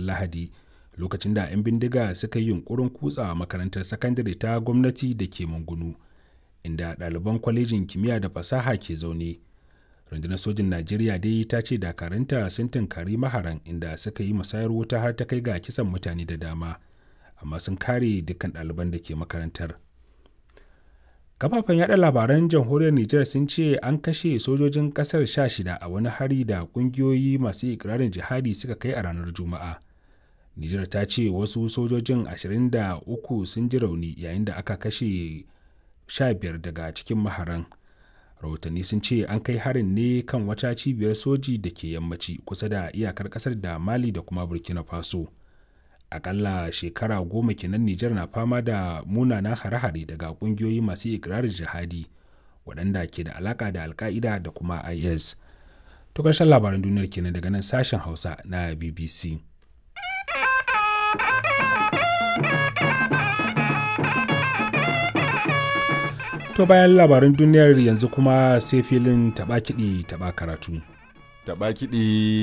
lahadi lokacin da 'yan bindiga suka yi yunkurin kutsa makarantar sakandare ta gwamnati da ke mungunu inda ɗaliban kwalejin kimiyya da fasaha ke zaune rundunar sojin najeriya dai ta ce dakarunta sun tunkari maharan inda suka yi musayar wuta har ta kai ga kisan mutane da dama amma sun kare dukkan ɗaliban da ke makarantar kafafen yada labaran jamhuriyar nijar sun ce an kashe sojojin kasar sha shida a wani hari da kungiyoyi masu ikirarin jihadi suka kai a ranar juma'a nijar ta ce wasu sojojin 23 sun ji rauni yayin da aka kashe 15 daga cikin maharan rahotanni sun ce an kai harin ne kan wata cibiyar soji da ke yammaci kusa da iyakar kasar da mali da kuma burkina faso akalla shekara goma kenan Nijar na fama da munanan hare-hare daga kungiyoyi masu ikirarin jihadi waɗanda ke da alaka da alka'ida da kuma IS. To ƙarshen labaran duniyar kenan daga nan sashen Hausa na BBC. To bayan labaran duniyar yanzu kuma sai filin taɓa kiɗi taɓa karatu. Taɓa kiɗi